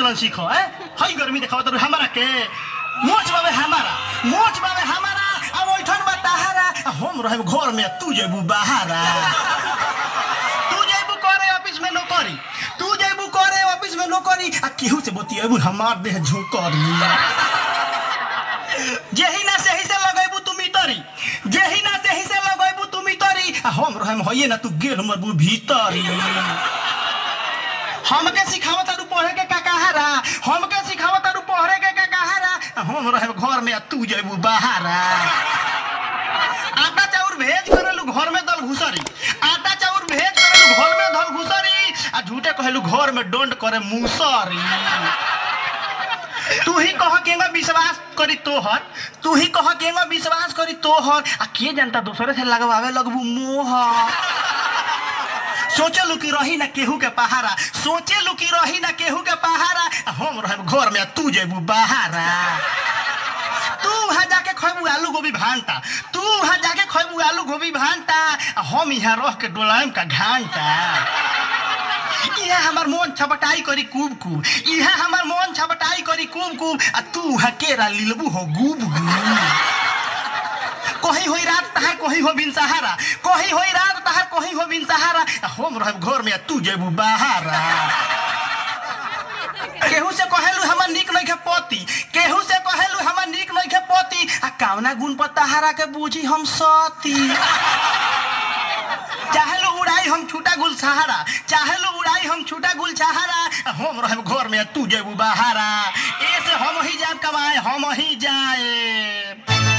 चलन सीखो है हई गर्मी देखाव तर हमारा के मोच बाबे हमारा मोच बाबे हमारा अब ओइठन बा तहारा आ हम रहे घर में तू जेबू बाहरा तू जेबू करे ऑफिस में नौकरी तू जेबू करे ऑफिस में नौकरी आ केहू से बतिएबू हमार देह झुकरी जेही ना सेही से लगैबू तू मितरी जेही ना सेही से लगैबू तू मितरी आ हम रहम होइए ना तू गेल मरबू भीतरी हमके सिखावत तारू पढ़े के का कहारा हमके सिखावत तारू पढ़े के का कहारा आ हम रहम घर में आ तू जेबू बाहरा आटा चाउर भेज करेलू घर में दल घुसरी आटा चाउर भेज करेलू घर में दल घुसरी आ झूठे कहेलू घर में डोंट करे मुसरी तू ही कह केंगा विश्वास करी तोहर तू ही कह केंगा विश्वास करी तोहर आ के जानता दूसरे से लगवावे लगबू मोहर सोचे लू कि रही ना केहू के पहारा सोचे लू कि रही ना केहू के पहारा आ हम रहे घर में आ तू जेबू बहारा तू वहाँ जाके खैबू आलू गोभी भांटा तू वहाँ जाके खैबू आलू गोभी भांटा आ हम यहाँ रह के डोलायम का घांटा इहा हमार मन छपटाई करी कूब कूब इहा हमार मन छपटाई करी कूब कूब आ तू वहाँ केरा लिलबू हो गुब गुब कहीं होई रात तहार कहीं हो बिन सहारा कहीं होई रात तहार कहीं हो बिन सहारा आ हम रहब घर में आ तू जेबू बाहरा केहू से कहेलू हमर निक नहीं के पति केहू से कहेलू हमर निक नहीं के पति आ कावना गुण पर तहारा के बूझी हम सती चाहेलू उड़ाई हम छूटा गुल सहारा चाहेलू उड़ाई हम छूटा गुल सहारा आ हम रहब घर में आ तू जेबू बाहरा ऐसे हम ही जाब कमाए हम ही जाए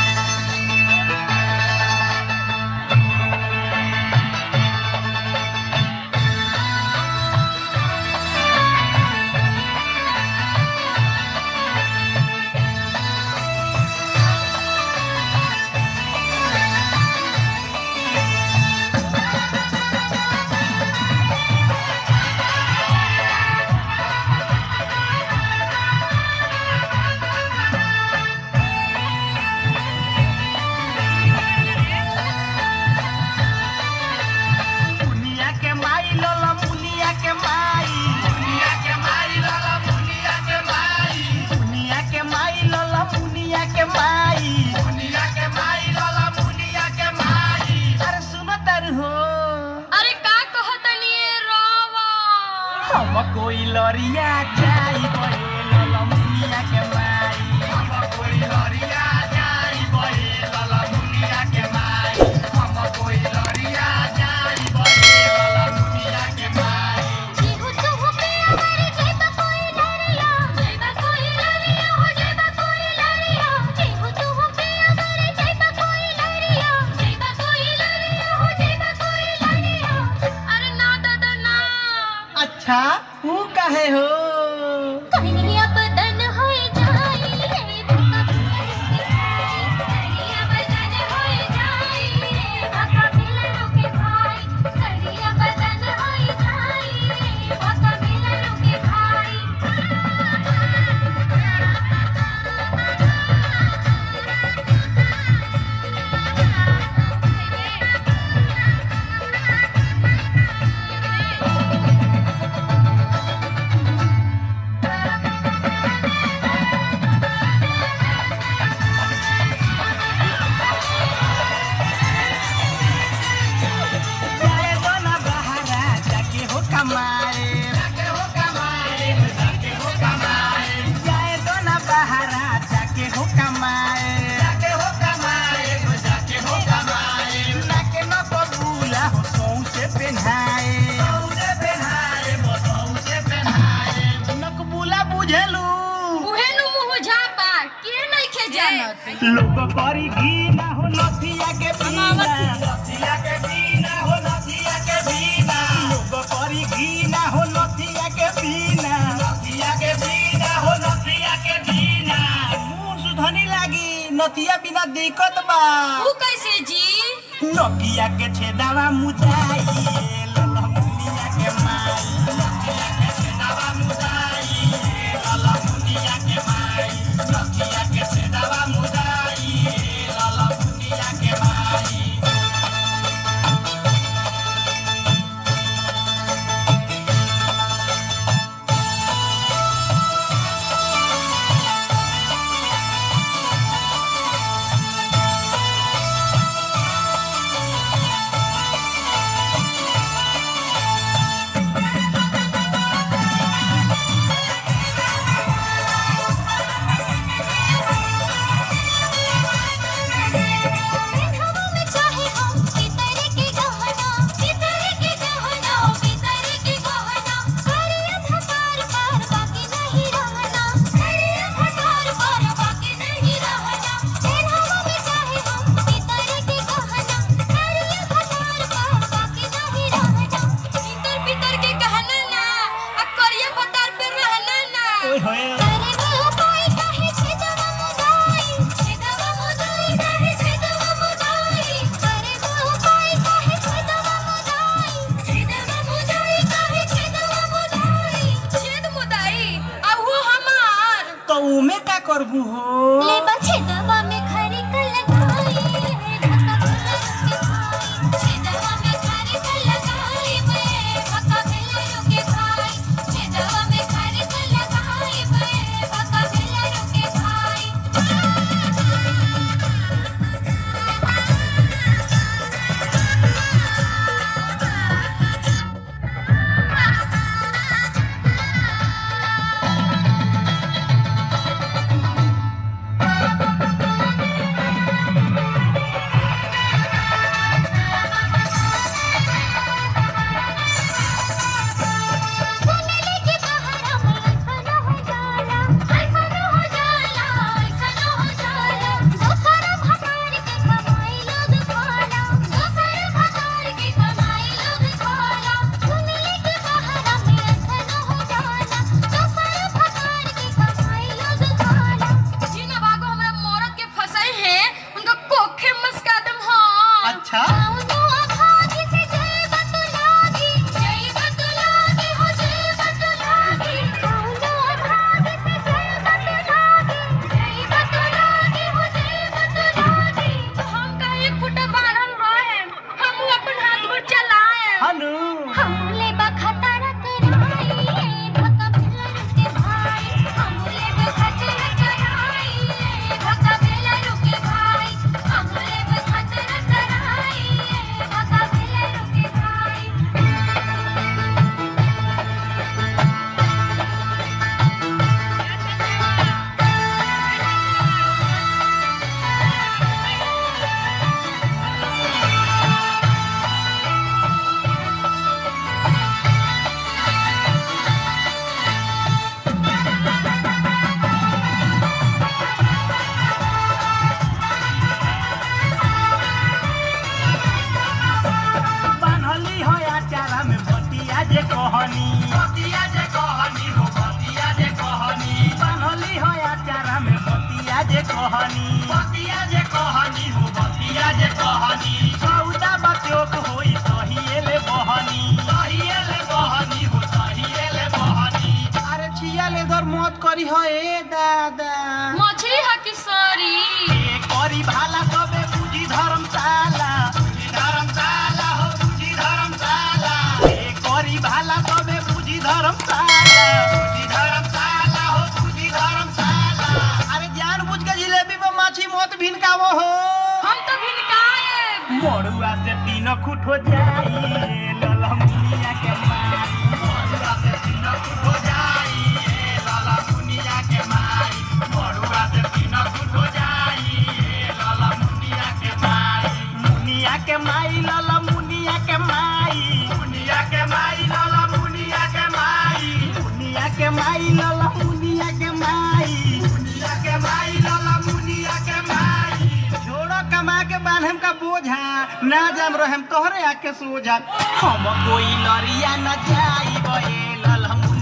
मुनिया के माई लोला मुनिया के माई मुनिया के माई लोला मुनिया के माई मुनिया के माई लोला मुनिया के माई मुनिया के माई लोला मुनिया के माई अरे सुनो तर हो अरे का कहतनी रावा हम कोई लरिया जाई बहे लोला मुनिया के माई हम कोई लरिया जाई बहे लोला मुनिया के माई हम कोई लरिया जाई बहे लोला मुनिया के माई जीहु तुहु पे अमर जइबा कोई लरिया जइबा कोई लरिया हो जइबा कोई लरिया जीहु तुहु पे अमर जइबा कोई लरिया जइबा कोई लरिया हो जइबा कोई लरिया अरे ना दादा ना अच्छा तू कहे हो कहीं अब दन होए जाई रे भका कहीं अब दन होए जाई रे भका मिलनो के भाई कहीं अब दन होए जाई रे भका मिलनो के भाई जाए दो ना बहारा जाके हो कमाए जाके हो कमाए जाके हो कमाए जाए दो ना बहारा जाके हो कमाए जाके हो कमाए जाके हो कमाए नाके न बबूला हो सौ से पहनाए सौ से पहनाए सौ से पहनाए नकबूला बुझेलू उहे नु मुह झापा के नइखे जानत लोग करी घी ना हो नथिया के बिना नथिया के बिना हो नथिया के बिना लोग करी घी ना हो नथिया के बिना नथिया के बिना हो नथिया के बिना मुंह सुधनी लागी नथिया बिना दिक्कत बा ऊ कैसे जी नकिया के छेदावा मुदाई ललमुनिया के माई नकिया के छेदावा मुदाई ललमुनिया के माई नकिया के छेदावा मुदाई ललमुनिया के माई होए करे वो उपाय काहे छेदवा मुदाई छेदवा मुदाई काहे छेदवा मुदाई करे वो उपाय काहे छेदवा मुदाई छेदवा मुदाई काहे छेदवा मुदाई छेद मुदाई आ वो हमार तो उमे का करबू हो ले छेदवा में खरी कर लगाई धक्का भेला रुके भाई छेदवा में खरी कर लगाई बे धक्का भेला रुके भाई छेदवा में खरी कर लगाई बे धक्का भेला रुके भाई सुनले के बहारा में ऐसा हो जाला ऐसा हो जाला ऐसा हो जाला दोसर भतार के कमाई लोग खाला दोसर भतार के कमाई लोग खाला सुनले के बहारा में ऐसा हो जाला दोसर भतार के कमाई लोग खाला जिन बागो हमरा मोरत के फसाई है उनका कोखे मस्कादम हां अच्छा कौनो अभागी से जय बतलागी जय बतलागी हो जय बतलागी कौनो अभागी से जय बतलागी जय बतलागी हो जय बतलागी हम कहीं फुटा बारन रहे हम अपन हाथ गोड़ चलाए हनु हमले बखतरा कराई धक्का भेला रुके भाई हमले बखतरा कराई धक्का भेला रुके भाई हमले बखतरा कराई धक्का भेला रुके भाई बान्हली हो आचारा में बतिया जे कहनी बतिया जे कहनी हो बतिया जे कहनी बान्हली हो आचारा में बतिया जे कहनी बतिया जे कहनी हो बतिया जे कहनी सौदा बचोक होई सहिएले बहनी सहिएले बहनी हो सहिएले बहनी अरे छिया ले दर मत करी हो ए दादा मछली है कि सॉरी ए करी भाला तबे बुझी धर्मशाला बुझी धर्मशाला हो बुझी धर्मशाला ए करी भाला तबे बुझी धर्मशाला बुझी धर्मशाला हो बुझी धर्मशाला अरे जान बुझ के जिलेबी में माछी मत भिनकावो हो हम तो भिनकाए मोड़ुआ से तीन खुट हो जाई ललमुनिया के माई मोड़ुआ से तीन खुट हो जाई ललमुनिया के माई मोड़ुआ से तीन खुट हो जाई ललमुनिया के माई मुनिया के माई ललमुनिया के माई मुनिया के माई ललमुनिया के माई मुनिया के माई ललमुनिया के माई मुनिया के माई ललमुनिया के माई छोड़ो कमा के बांधम का बोझा ना जम रहम तोहरे आके सोझा हम कोई लरिया न जाई बे ललमुनिया